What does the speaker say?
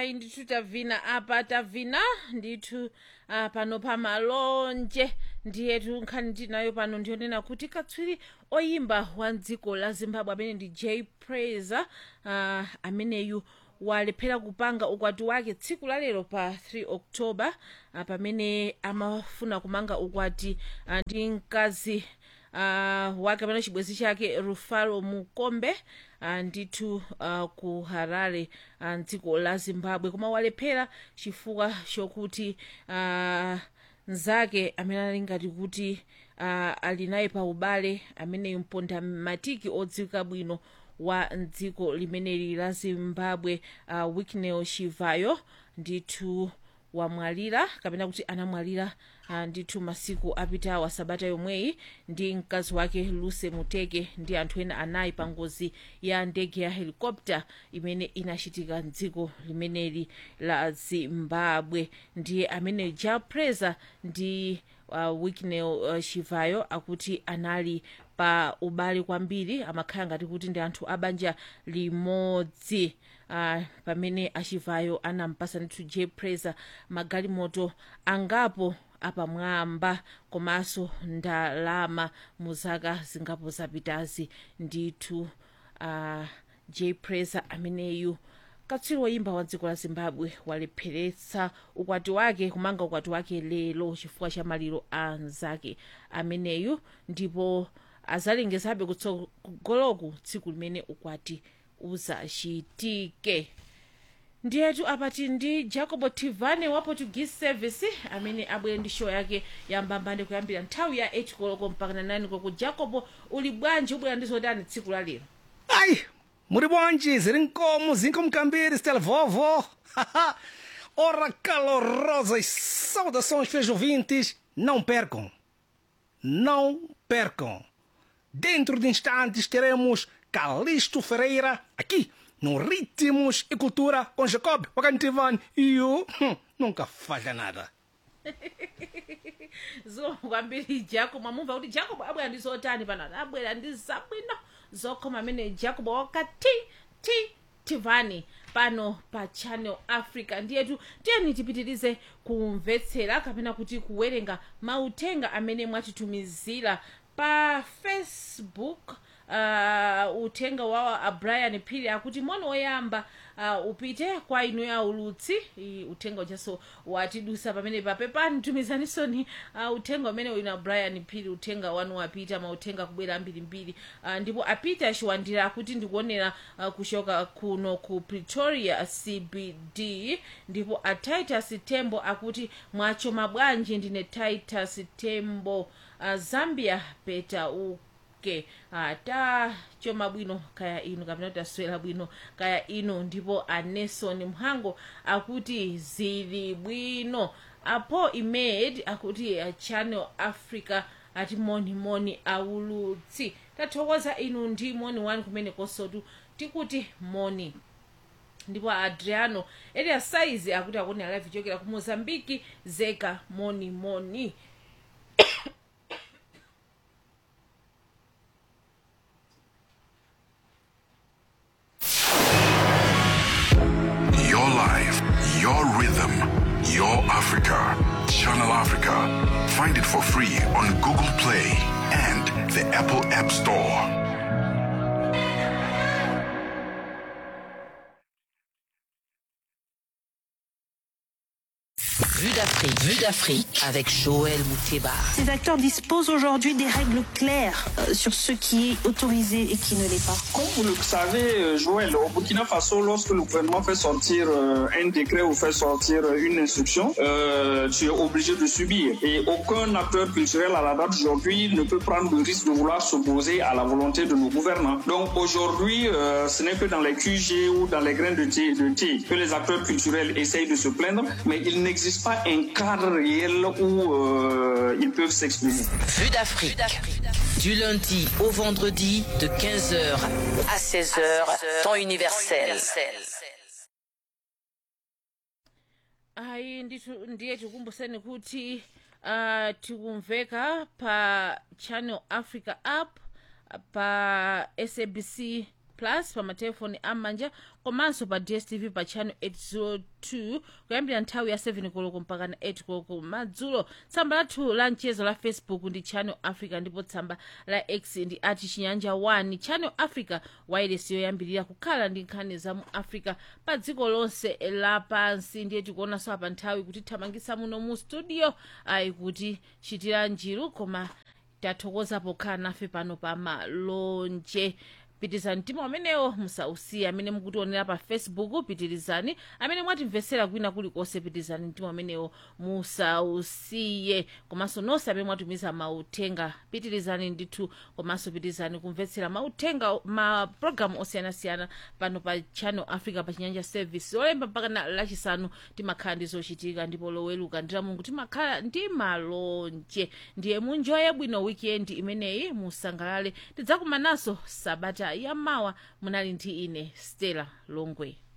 ayi ndithu tavina apa tavina ndithu uh, pano pa malonje ndiyetu nkhani tinayo pano ndiyonena kuti katswiri oyimba wa dziko la zimbabwe amene ndi j praiser uh, ameneyu walephera kupanga ukwati wake tsiku la lero pa 3 october uh, pamene amafuna kumanga ukwati uh, ndi mkazi uh, wake amene chibwenzi chake rufaro mukombe uh, ndithu uh, ku harare uh, mdziko la zimbabwe koma walephera chifukwa chokuti uh, mnzake amene ali ngati kuti uh, ali naye pa ubale ameneyu mponda matiki odziwika bwino wa mdziko limeneli la zimbabwe uh, wiknel chivayo ndithu wamwalira kapena kuti anamwalira uh, ndithu masiku apitawa sabata yomweyi ndi mkazi wake luce muteke ndi anthu ena anayi pa ngozi ya ndege ya helicopter imene inachitika mdziko limeneli la zimbabwe ndiye amene ja praiser ndi uh, wiknel uh, chivayo akuti anali pa ubale kwambiri amakhala ngati kuti ndi anthu abanja limodzi uh, pamene achivayo anampasa ndithu j praiser magalimoto angapo apamwamba komanso ndalama mu zaka zingapo zapitazi ndithu uh, j praiser ameneyu katswiri woyimba wa dziko la zimbabwe walepheretsa ukwati wake kumanga ukwati wake lero chifukwa cha maliro a mnzake ameneyu ndipo azalengezabe kutsogoloku tsiku limene ukwati uzachitike ndiyetu apati ndi jacobo tivane wa portuguese service amene abwere ndi show yake yambambande kuyambira nthawi ya 8 koloko mpaka na 9 koloko jacobo uli bwanji ubwera ndi zotani tsiku la lero Ai, muri bwanji, zirincomo, zinco mcambiri, stela vovó. Ora calorosas saudações, fiéis ouvintes. Não percam, não percam. Dentro de instantes teremos Calixto Ferreira aqui no Ritmos e Cultura com Jacob Wakantivan e o hum, nunca falha nada. zikomo kwambiri jacobo amumva kuti jacobo abwera ndi zotani pano abwera ndi zabwino zokhoma amene jacobo wakati ti tivani pano pa channel africa ndiyetu tiyeni tipitirize kumvetsera kapena kuti kuwerenga mauthenga amene mwatitumizira pa facebook uh, uthenga wa abrian phiri akuti moni woyamba uh, upite kwa inu ya ulutsi I, uthenga uchaso watidusa pamene papepani tumizaniso uh, uthenga umene wina brian phiri uthenga wanu wapita mauthenga kubwera ambirimbiri uh, ndipo apita achiwandira akuti ndikuonera uh, kuchoka kuno ku pretoria cbd ndipo a titus tembo akuti mwachoma bwanji ndine titus tembo uh, zambia peta uku ke ata choma bwino kaya inu kapena kuti aswera bwino kaya inu ndipo aneson mhango akuti zili bwino apo imed akuti uh, channel africa ati moni moni aulutsi tathokoza inu ndi moni wanu kumene kosotu tikuti moni ndipo adriano eliya saizi akuti akuti alive chokera ku mozambiki zeka moni moni Your life, your rhythm, your Africa. Channel Africa. Find it for free on Google Play and the Apple App Store. Vue d'Afrique. Vue d'Afrique avec Joël Mouteba. Ces acteurs disposent aujourd'hui des règles claires euh, sur ce qui est autorisé et qui ne l'est pas. Comme vous le savez, euh, Joël, au Burkina Faso, lorsque le gouvernement fait sortir euh, un décret ou fait sortir euh, une instruction, euh, tu es obligé de subir. Et aucun acteur culturel à la date d'aujourd'hui ne peut prendre le risque de vouloir s'opposer à la volonté de nos gouvernants. Donc aujourd'hui, euh, ce n'est que dans les QG ou dans les grains de thé, de thé que les acteurs culturels essayent de se plaindre, mais il n'existe pas un cadre réel où euh, ils peuvent s'exprimer. Vue d'Afrique. Du lundi au vendredi de 15h à 16h, temps universel. ayi ndithu ndiye tikumbuseni kuti uh, tikumveka pa channel africa app pa sabc plus pa matelefoni am'manja komanso pa dstv pa channel 802 kuyambira nthawi ya 7 koloko mpaka na 8 koloko madzulo tsamba lathu la mchezo la facebook ndi channel africa ndipo tsamba la x ndi ati chinyanja 1 channel africa wailesi yoyambirira kukhala ndi nkhani za mu africa pa dziko lonse lapansi ndiye tikuonanso apa nthawi kuti thamangisa muno mu studio ayi kuti chitira njiru koma tathokoza pokhala nafe pano pa malonje pitirizani mtima amenewo musausiye amene mukutionera pa facebook pitirizani amene mwatimvetsera kwina kulikonse pitirizani mtima amenewo musausiye komanso nonse amene mwatumiza mauthenga pitirizani ndithu komanso pitirizani kumvetsera mauthenga ma programu osiyanasiyana pano pa channel africa pa chinyanja service olemba mpaka na lachisanu timakhala ndi zochitika ndipo loweluka ndi mulungu timakhala ndi malonje ndiye munjoye bwino weekend imeneyi musangalale tidzakumananso sabata yamawa munali ndi ine stella longwe